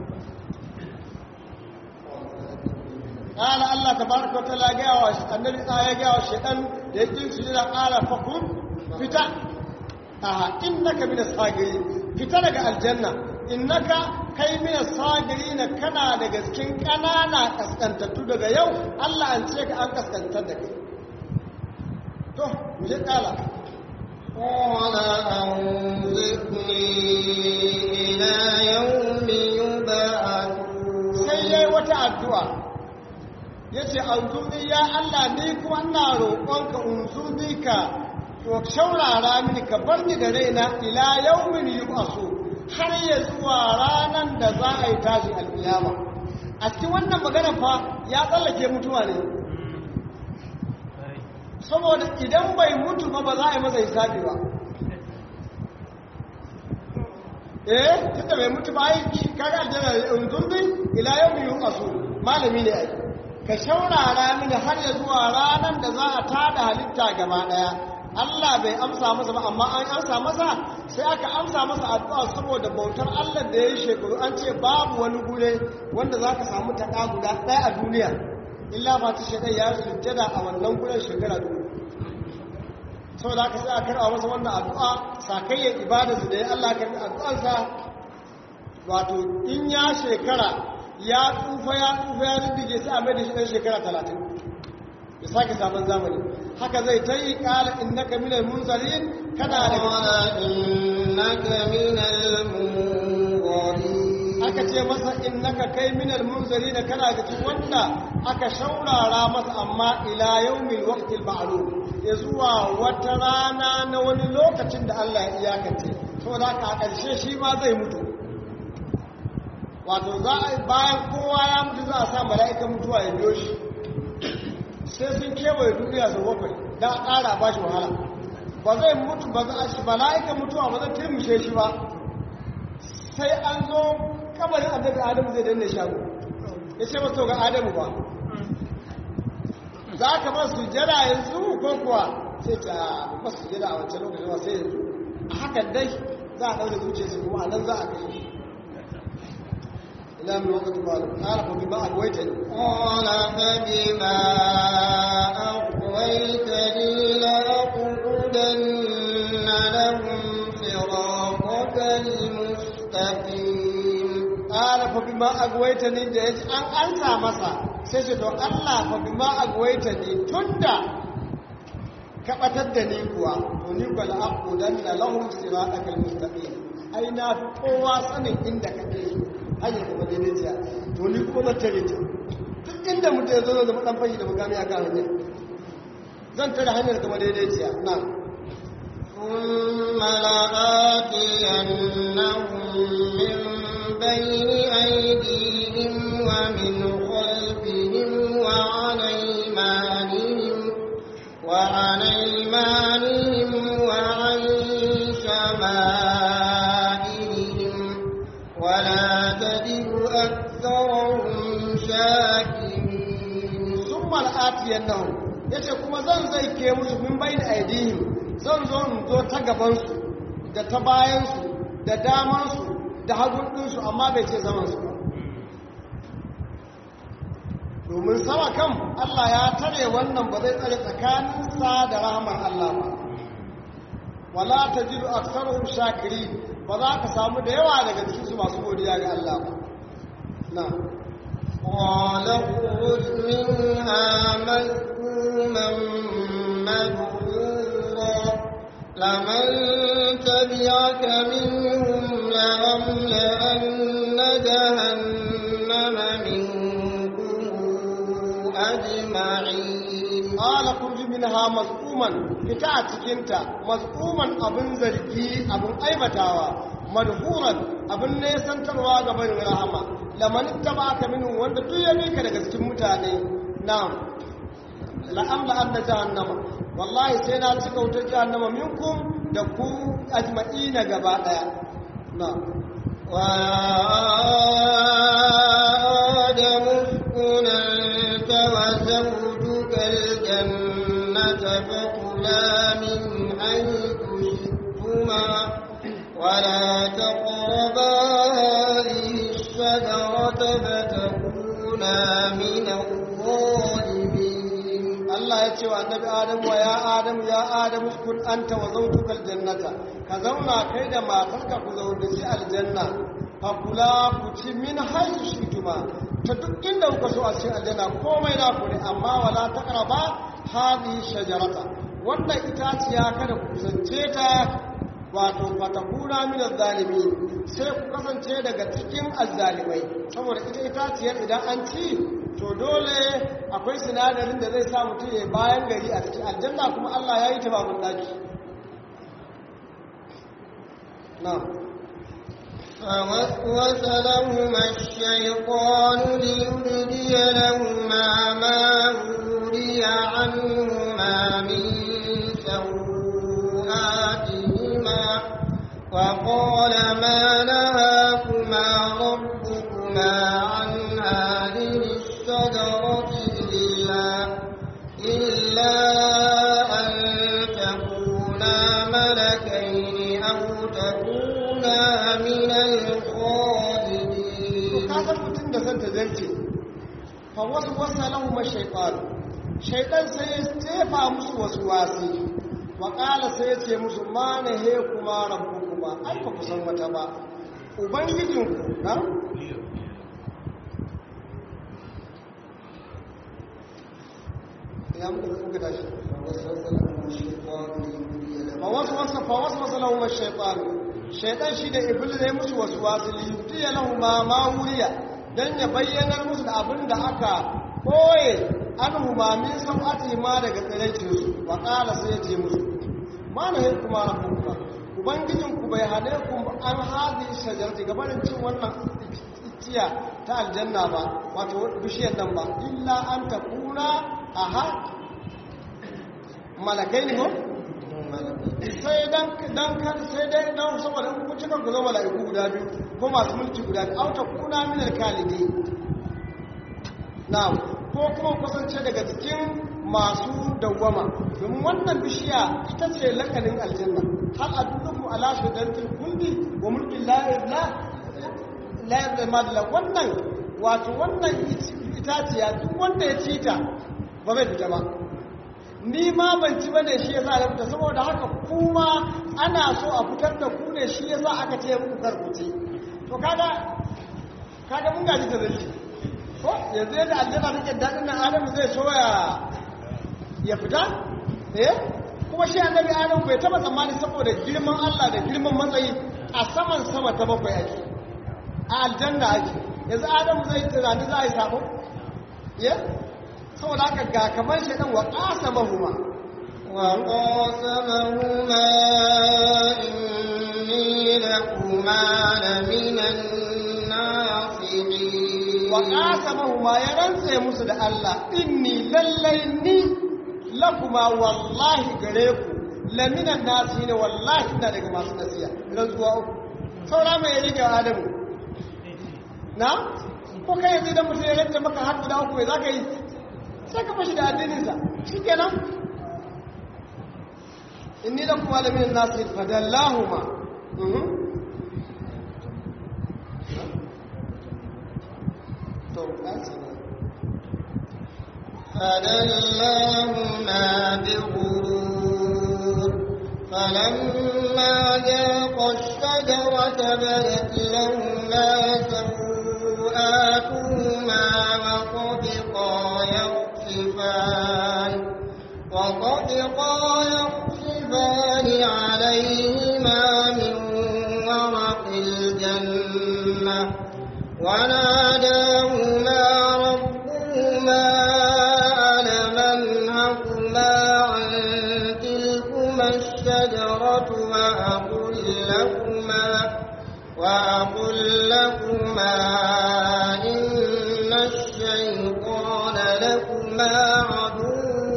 قال الله تبارك وتعالى جاء النبي آية جاء الشيطان يجي سجد قال فكن فتا آه إنك من الصاغرين فتا لك الجنة إنك kai mina sagiri na kana daga cikin ƙanana kaskantattu daga yau Allah an ce ka an kaskantar da kai to mu je kala
قال أنظرني إلى يوم يبعثون
sai yayi wata addu'a ya ce anzurni ya Allah ni kuma ina roƙonka unzurni ka to shaurara mini ka bar ni da raina ila yawmin yub'asu har ya zuwa ranan da za a yi tashi alƙiyama a cikin wannan magana fa ya tsallake mutuwa ne saboda idan bai mutu ba ba za a yi masa hisabi ba eh tunda bai mutu ba ai kaga aljanna unzurni ila yawmin yub'asu malami ne ai ka shaurara mini har ya zuwa ranar da za a tada halitta gaba daya Allah bai amsa masa ba amma an amsa masa sai aka amsa masa addu'a saboda bautar Allah da ya yi shekaru an ce babu wani gure wanda za ka samu taƙa guda ɗaya a duniya illa ba ta shekar ya sujjada a wannan guren shekara duniya saboda aka sai a karɓa masa wannan addu'a sakayyar ibadarsa da ya Allah karɓi addu'arsa wato in ya shekara ya tsufa ya tsufa ya riddige sai a mai da shi ɗan shekara talatin ya sake sabon zamani haka zai ta yi ƙala innaka minal munzarin kana da
innaka minal munzarin
aka ce masa innaka kai minal munzarin kana da cikin wanda aka shaurara masa amma ila yaumil waqtil ma'lum ya zuwa wata rana na wani lokacin da Allah ya iyakance saboda haka a ƙarshe shi ma zai mutu wato za a bayan kowa ya mutu za a sa mala'ikan mutuwa ya biyo shi sai sun kewaye duniya su bakwai don a ƙara ba shi wahala ba zai mutu ba za a shi mala'ikan mutuwa ba zai turmushe shi ba sai an zo kabarin annabi adamu zai danne shago ya ce masu ga adamu ba za ka ba su jira yanzu ko kuwa sai ta ba su jira a wancan lokacin ba sai yanzu a hakan dai za a ɗaure zuciyarsu kuma a nan za a kai إلى من وقت ماله قال فبما أغويتني
قال فبما أغويتني لأقعدن لهم صراطك المستقيم
قال فبما أغويتني da yaji an ansa masa sai ce to Allah fa bima agwaitani tunda ka batar da ni kuwa to ni ba la aqudanna lahum siratakal mustaqim ai na fi kowa sanin inda kake hanyar kuma daidaiciya to ni kuma tare ta duk inda mutum ya zo da dan fashi da mukami a kan hanyar zan tare hanyar kuma daidaiciya na
ثم لآتينهم من بين أيديهم ومن خلفهم وعن أيمانهم وعن أيمانهم وعن شمائلهم ولا تجد أكثرهم شاكرين
sun mal'atiyan nan ya ce kuma zan zai ke musu min bai da aidihim zan zo in zo ta gabansu da ta bayansu da damansu da hagun ɗinsu amma bai ce zamansu ba domin sama kan Allah ya tare wannan ba zai tsare tsakaninsa da rahamar Allah ba wala ta jiru aksaruhum shakiri ba za ka samu da yawa daga cikinsu masu godiya ga Allah ba na
قال اخرج منها مذءوما مدحورا لمن تبعك منهم لأملأن جهنم منكم أجمعين
qala kurj minha maz'uman fita a cikinta maz'uman abin zargi abin aibatawa madhuran abin nesantarwa ga barin rahama laman tabaka minhu wanda duk ya bi ka daga cikin mutane na'am la'amla anna jahannama wallahi sai na cika wutar jahannama minkum da ku ajma'ina gaba daya na'am
وآدم اسكن أنت وزوجك الجنة فكلا من حيث شئتما ولا تقربا هذه الشجرة فتكونا من الظالمين
Allah ya ce wa annabi Adamu wa ya Adamu ya Adamu kun anta wa zawjukal jannata ka zauna kai da matarka ku zauna shi aljanna fa kula ku ci min haythu shituma ta duk inda kuka so a cikin aljanna komai na ku ne amma wala taqraba hadhihi shajarata wannan itaciya kada ku kusance ta wato fatakuna min zalimi sai ku kasance daga cikin azzalimai saboda ita itaciyar idan an ci to dole akwai sinadarin da zai sa mutum ya bayan gari a cikin aljanna kuma Allah ya yi ta babun daki na
فوسوس لهما الشيطان ليبدي لهما ما وري عنهما من سوآتهما وقال ما نهاكما ربكما عن هذه الشجرة إلا إلا أن تكونا ملكين أو تكونا من الخالدين
ka san mutum da zan tazarce fa wasu wasa lahu ma shaytan shaytan sai ya tefa musu wasu wasi wa qala sai ya ce musu ma na he kuma rabbukuma ai ba ku san wata ba ubangijinku na ya muka muka tashi fa wasu wasa fa wasu wasa lahu ma shaytan shaytan shi da iblis ya musu wasu wasu li yutiya lahu ma ma wuriya dan ya bayyana musu da abin da aka koye an humamin sau'ati ma daga tsiraicinsu wa ƙala sai ya ce musu ma na hin kuma rabbukuma ubangijinku bai hane ku an hazi shajarti gabanin cin wannan iciya ta aljanna ba wato bishiyar nan ba illa an ta kuna a ha malakai ne ko sai dan dan kan sai dai dan saboda in kun cika ku zo mala'iku guda biyu ko masu mulki guda biyu auta kuna minar kalidi na'am ko kuma kusance daga cikin masu dawwama domin wannan bishiya ita ce lakanin aljanna hal adullukum ala shajaratil khuldi wa mulkin la ilaha la ilaha wannan wato wannan itaciya duk wanda ya ci ta ba zai fita ba ni ma ban ci bane shi yasa ya fita saboda haka kuma ana so a fitar da ku ne shi yasa aka ce muku karkuce to kaga kaga mun gaji da zalci ko yanzu yadda aljanna take dadin nan adamu zai so ya ya fita eh kuma shi annabi adamu bai taba tsammani saboda girman Allah da girman matsayi a saman sama ta bakwai ake a aljanna ake yanzu adamu zai tunani za a yi sabo ya saboda haka ga kamar shaidan wa ƙasa mahuma
وقاسمهما إني لكما لمن الناصحين
وقاسمهما يرنسي musu da Allah inni lallai ni lakuma wallahi gare ku laminan nasi ne wallahi ina daga masu nasiya rantsuwa uku saura mai rike adamu na ko kai yanzu idan mutum ya rantsa maka har guda uku mai za ka yi sai ka fashi da addininsa shi kenan inni da kuma laminan nasi fadallahuma to ɗansa ne
فدلاهما بغرور فلما ذاقا الشجرة بدت لهما سوآتهما وطفقا يخصفان وطفقا يخصفان عليهما من ورق الجنة وناداهما ربهما ألم أنهكما عن تلكما الشجرة وأقل لكما وأقل لكما إن الشيطان لكما عدو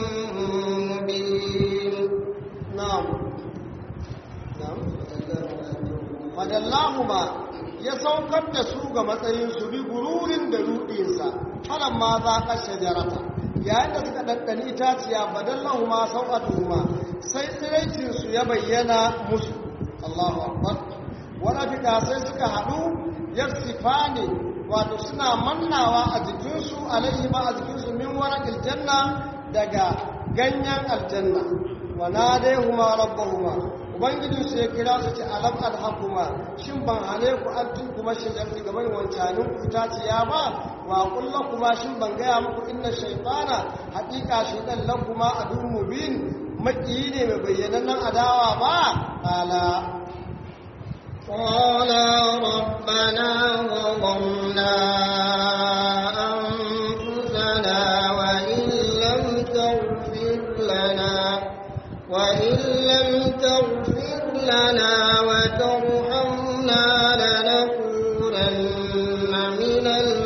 مبين
na'am na'am fadallahuma ya saukar da su ga matsayin su bi gururin da rudinsa falan ma za ka shajarata yayin da suka ɗanɗani itaciya badallahuma sau'atuhuma sai tsiraicin su ya bayyana musu Allahu akbar wani fika sai suka haɗu yarsifani wato suna mannawa a jikinsu alaihi ba a jikinsu min waran aljanna daga ganyen aljanna wa nadaihuma rabbahuma ubangijin su ya kira su ce alam alhaquma shin ban hane ku an tun kuma shajarti gaban wancanin ku itaciya ba wa kullu kuma shin ban gaya muku inna shaytana haqiqa shaytan lakuma adun mubin makiyi ne mai bayyanannen adawa ba qala
قالا ربنا ظلمنا أنفسنا وإن لم تغفر لنا وإن لم تغفر لنا وترحمنا لنكونن من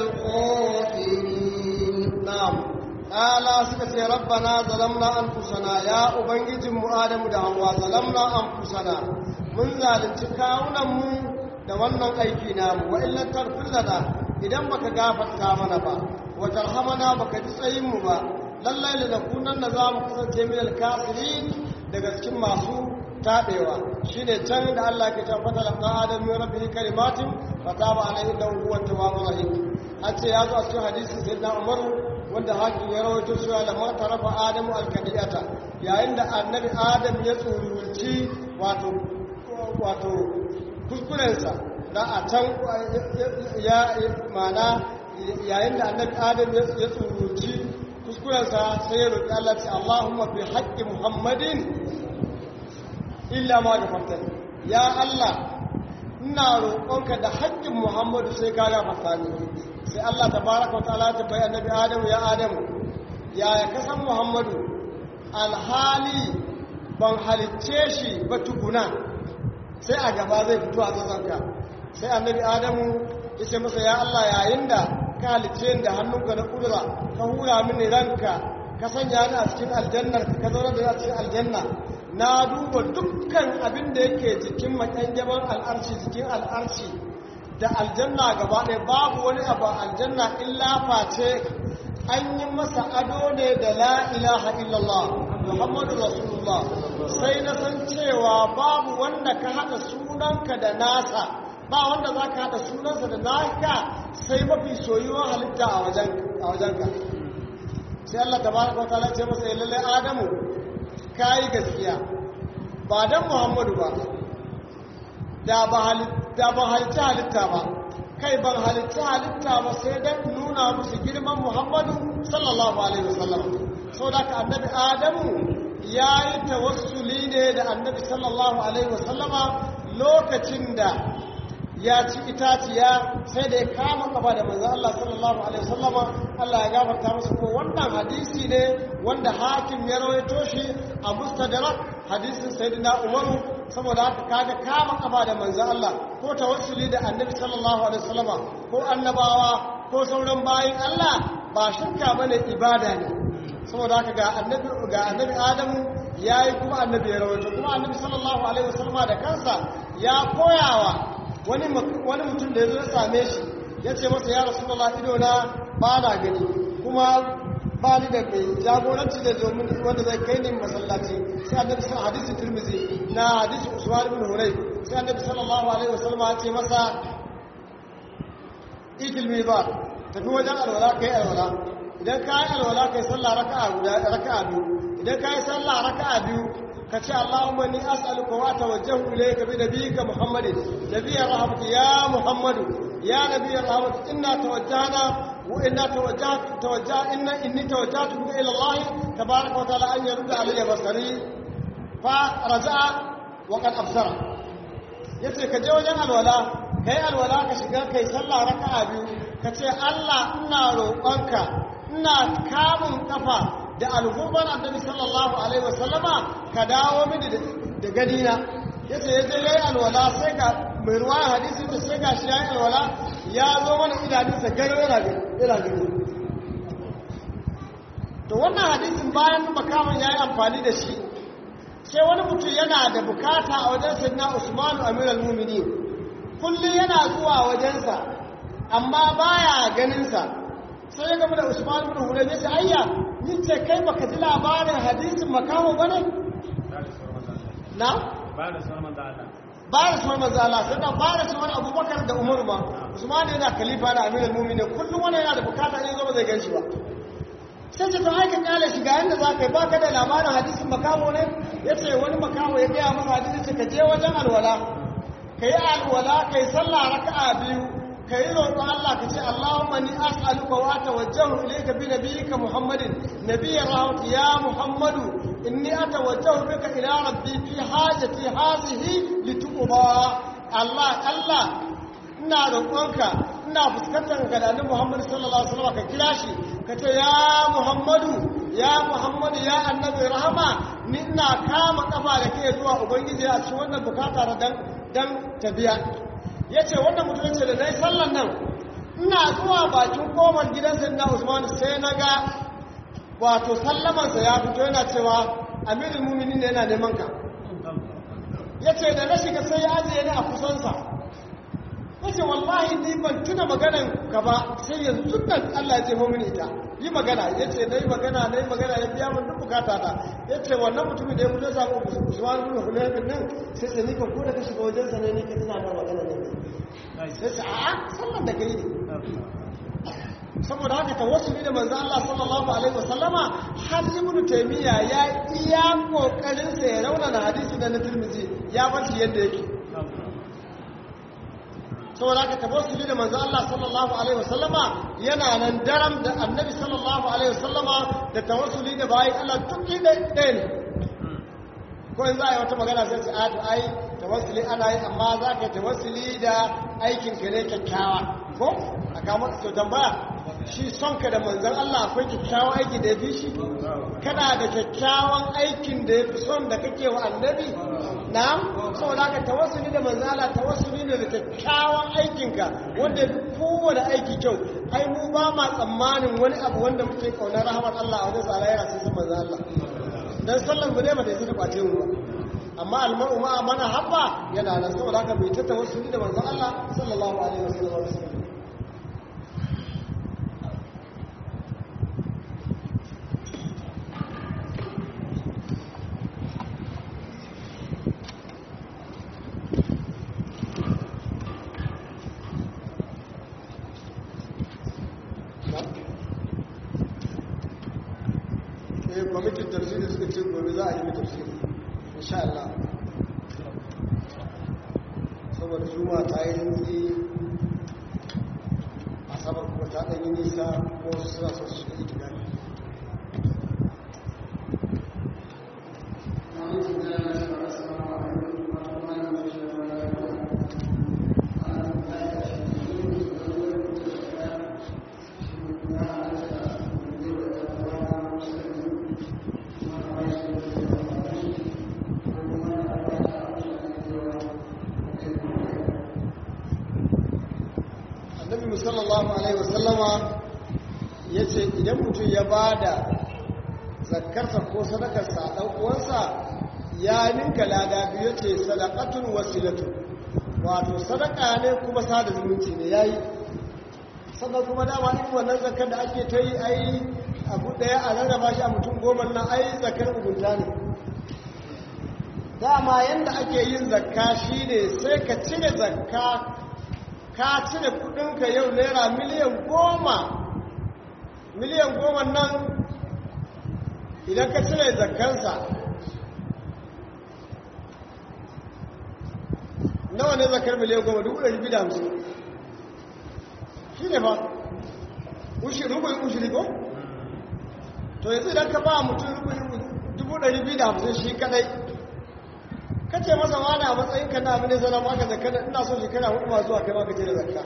الخاسرين
na'am ala suka ce rabbana zalamna anfusana ya ubangijin mu adamu da hawa zalamna anfusana mun zalunci kawunan mu da wannan aiki namu wa illan tarfir lana idan baka gafarta mana ba wa tarhamana baka ji tsayin mu ba lallai da nakunan da za mu kasance min alkafirin daga cikin masu taɓewa shine can da Allah ke tabbata da ɗan adam min rabbihi kalimatin fa taba alaihi innahu huwa tawwabur rahim an ce ya zo a cikin hadisin sayyidina Umar wanda hakim ya rawaito cewa da ma tarafa adamu alkadiyata yayin da annabi adam ya tsururci wato wato kuskurensa da a can ya mana yayin da annabi adam ya tsururci kuskurensa sai ya roƙi Allah ce Allahumma bi haqqi Muhammadin illa ma gafarta ya Allah ina roƙonka da haƙƙin Muhammadu sai ka gafarta ni sai Allah tabaraka wa ta'ala ta bayyana annabi Adamu ya Adamu ya ya kasan Muhammadu alhali ban halicce shi ba tukuna sai a gaba zai fito a tsatsanka sai annabi Adamu ya ce masa ya Allah yayin da ka halicce da hannunka na kudura ka hura mini ranka ka sanya ni a cikin aljannar ka zauna da a cikin aljanna na duba dukkan abin da yake jikin makyangaban al'arci jikin al'arci da aljanna gaba ɗaya babu wani abu aljanna illa face an yi masa ado ne da la ilaha illallah muhammadu rasulullah sai na san cewa babu wanda ka haɗa sunanka da nasa ba wanda za ka haɗa sunansa da naka sai mafi soyuwar halitta a wajenka sai Allah ta baraka wa ta'ala ce masa lalle Adamu kai gaskiya ba dan Muhammadu ba da ba halitta ba halitta halitta ba kai ban halitta halitta ba sai dan nuna musu girman Muhammadu sallallahu alaihi wasallam saboda ka annabi Adamu yayi tawassuli ne da annabi sallallahu alaihi wasallama lokacin da ya ci itaciya sai da ya kama kafa da manzon Allah sallallahu alaihi wasallama Allah ya gafarta masa ko wannan hadisi ne wanda hakim ya rawaito shi a mustadrak hadisin sayyidina Umar saboda haka kaga kama kafa da manzon Allah ko tawassuli da annabi sallallahu alaihi wasallama ko annabawa ko sauran bayin Allah ba shirka bane ibada ne saboda haka ga annabi ga annabi Adamu yayi kuma annabi ya rawaito kuma annabi sallallahu alaihi wasallama da kansa ya koyawa wani wani mutum da yazo ya same shi yace masa ya rasulullah ido na ba na gani kuma ba ni da kai jagoranci da zo mun wanda zai kai ni masallaci sai annabi sallallahu hadisi tirmizi na hadisi usman ibn hurayb sai annabi sallallahu alaihi wasallama ya ce masa ikil mizan tafi wajen alwala kai alwala idan ka yi alwala kai sallah raka'a guda raka'a biyu idan ka yi sallah raka'a biyu ka ce Allahumma ni as'aluka wa tawajjahu ilayka bi nabiyyika Muhammadin nabiyyir rahmati ya Muhammadu ya nabiyyir rahmati inna tawajjahna wa inna tawajjahtu tawajjah inna inni tawajjahtu bika ila Allah tabaaraka wa ta'ala an yurda alayya basari fa raja'a wa qad absara yace ka je wajen alwala kai alwala ka shiga kai sallah raka'a biyu ka ce Allah ina roƙonka ina kamun kafa da alhurban annabi sallallahu alaihi wasallama ka dawo mini da ganina yace yaje yayi alwala sai ga mai ruwa hadisi da sai gashi yayi alwala ya zo mana idanunsa garo yana yana gani to wannan hadisin bayan makaman yayi amfani da shi sai wani mutum yana da bukata a wajen sayyidina Usman Amirul Mu'minin kullum yana zuwa wajensa amma baya ganinsa sai ya gaba da usman ibn hurayr ya ce ayya ni ce kai baka ji labarin hadisin makaho bane na
ba da sunan manzo Allah
ba da sunan manzo Allah sai da ba da sunan Abubakar da Umar ma Usman yana khalifa da Amirul Mu'minin kullum wani yana da bukata in zo ba zai ganshi ba sai ce to ai ka kale shi ga yanda zaka yi baka da labarin hadisin makaho ne yace wani makaho ya gaya masa hadisi ce ka je wajen alwala kai alwala kai sallah raka'a biyu ka yi roƙon Allah ka ce Allahumma ni as'aluka wa atawajjahu ilayka bi nabiyyika Muhammadin nabiyyir rahmati ya Muhammadu inni atawajjahu bika ila rabbi fi hajati hadhihi lituqba Allah Allah ina roƙonka ina fuskantar ka da Annabi Muhammad sallallahu alaihi wasallam ka kira shi ka ce ya Muhammadu ya Muhammadu ya Annabi rahama ni ina kama kafa da kai zuwa ubangiji a cikin wannan bukata dan dan tabiya ya ce wannan mutum ce da na yi sallan nan ina zuwa bakin komar gidansa na usman sai na ga wato sallamansa ya fito yana cewa amirin mumini ne yana neman ka ya ce da na shiga sai ya ajiye ni a kusansa ya ce wallahi ni ban tuna maganan ka ba sai yanzu nan allah ya ce mumini ita yi magana ya ce na yi magana na yi magana ya biya min duk bukata ta ya ce wannan mutumin da ya mutu samu usman bin hulaimin nan sai sai ni ka ko da ka shiga wajensa ne ni ka tuna da magana ne sai su a sallan da kai ne saboda haka tawassuli da manzo Allah sallallahu alaihi wasallama har ibnu taymiya ya iya kokarin sa ya raunana hadisi da na Tirmidhi ya bar shi yadda yake saboda haka tawassuli da manzo Allah sallallahu alaihi wasallama yana nan daram da annabi sallallahu alaihi wasallama da tawassuli da bayin Allah duk ɗaya ne ko in za a yi wata magana sai ce a to ai tawassuli ana yi amma za ka tawassuli da aikin ka ne kyakkyawa ko a kama to tambaya shi son ka da manzan Allah akwai kyakkyawan aiki da ya fi shi kana da kyakkyawan aikin da ya fi son da kake wa annabi na'am saboda ka tawassuli da manzan Allah tawassuli ne da kyakkyawan aikin ka wanda ya fi kowane aiki kyau ai mu ba ma tsammanin wani abu wanda muke kaunar rahmar Allah a wajen sa yana sai san manzan Allah dan sallan mu ne ba da yasa ta kwace mu ba amma almar'u ma mana habba yana nan saboda haka bai ta tawassuli da manzon Allah sallallahu alaihi wasallam eh kwamitin tafsiri suka ce gobe za a yi tafsiri insha Allah saboda juma ta yi rinzi a sabar kuma ta ɗanyi nisa ko wasu suna son su shiga ita gani sallallahu alaihi wasallama ya ce idan mutum ya ba da zakarsa ko sadakarsa a ɗan uwansa ya ninka lada biyu ce sadakatun wasilatu wato sadaka ne kuma sada zumunci ne ya yi sannan kuma dama in wannan zakar da ake ta yi ai abu ɗaya a rarraba shi a mutum goma nan ai zakar ugunta ne dama yadda ake yin zakka shi ne sai ka cire zakka ka cire kudinka yau naira miliyan goma miliyan goma nan idan ka cire zakkansa nawa ne zakar miliyan goma dubu ɗari biyu da hamsin shi ne fa rubin ushiri ko? to yanzu idan ka ba mutum dubu ɗari biyu da hamsin shi kadai kace masa wani a matsayin ka na abin da zana maka zakka ina so shekara hudu ma zuwa kai maka ce da zakka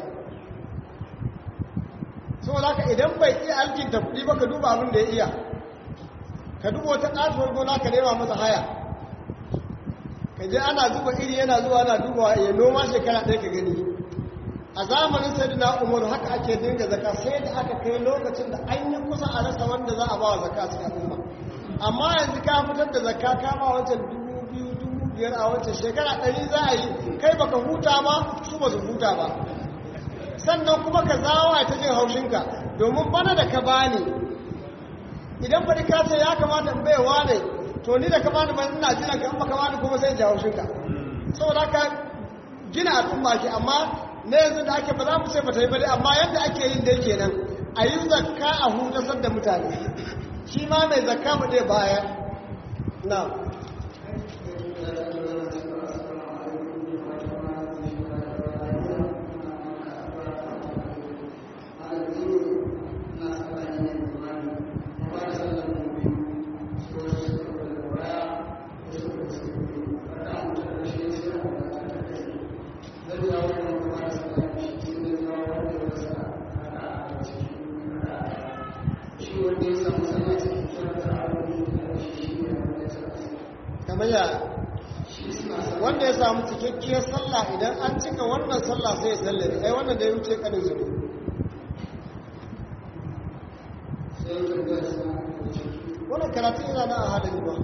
saboda haka idan bai iya alkinta kuɗi ba ka duba abin da ya iya ka duba wata ƙatuwar gona ka nema masa haya ka je ana zuba iri yana zuwa ana dubawa ya noma shekara ɗaya ka gani a zamanin sai na umar haka ake dinga zaka sai da aka kai lokacin da an yi kusa a rasa wanda za a ba wa zaka cikin al'umma amma yanzu ka fitar da zakka ka ba wancan dubu biyu dubu biyar a wancan shekara ɗari za a yi kai baka huta ba su ba su huta ba sannan kuma ka zawa ta jin haushinka domin bana da ka bani idan faɗi ka ce ya kamata in baiwa ne to ni da ka bani ban ina jiran ka in baka bani kuma sai ji haushinka saboda ka gina al'umma ke amma na yanzu da ake ba za mu ce ba ta yi ba dai amma yadda ake yin dai kenan a yi zakka a hutasar da mutane shi ma mai zakka mu dai baya na kamar ya wanda ya samu cikakkiyar sallah idan an cika wannan sallah sai ya sallare ai wannan da ya wuce kanin zuru wannan karatu yana na a halin ba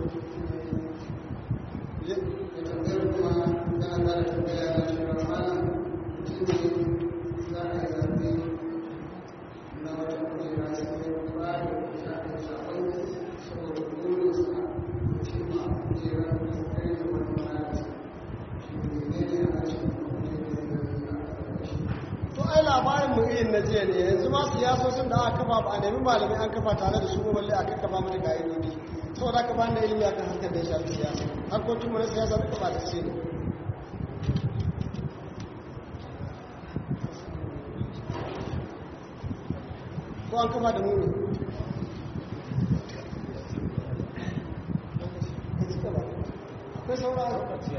labarin mu irin na jiya ne yanzu ma siyasosin da aka kafa ba a nemi malamai an kafa tare da su ba balle aka kafa mata ka'idodi saboda aka bani da ilimi akan harkar da ya shafi siyasa harkokin mu na siyasa duka ba ta ce ne ko an kafa da mu ne akwai saura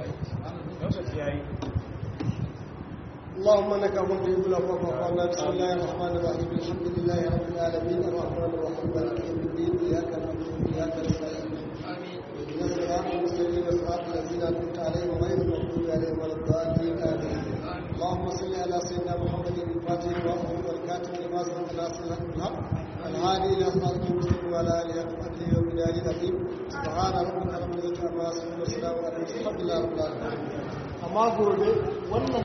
اللهم انك عفو تحب العفو فاعف عنا بسم الله الرحمن الرحيم الحمد لله رب العالمين الرحمن الرحيم مالك يوم الدين اياك نعبد واياك نستعين اهدنا الصراط المستقيم صراط الذين انعمت عليهم غير المغضوب عليهم ولا الضالين امين اللهم صل على سيدنا محمد الفاتح واخر والكاتب لما سبق ناصر الحق الهادي الى صراط المستقيم وعلى اله وصحبه وبلاد العظيم سبحان ربك رب العزه عما يصفون وسلام على المرسلين الحمد لله رب العالمين amma gobe wannan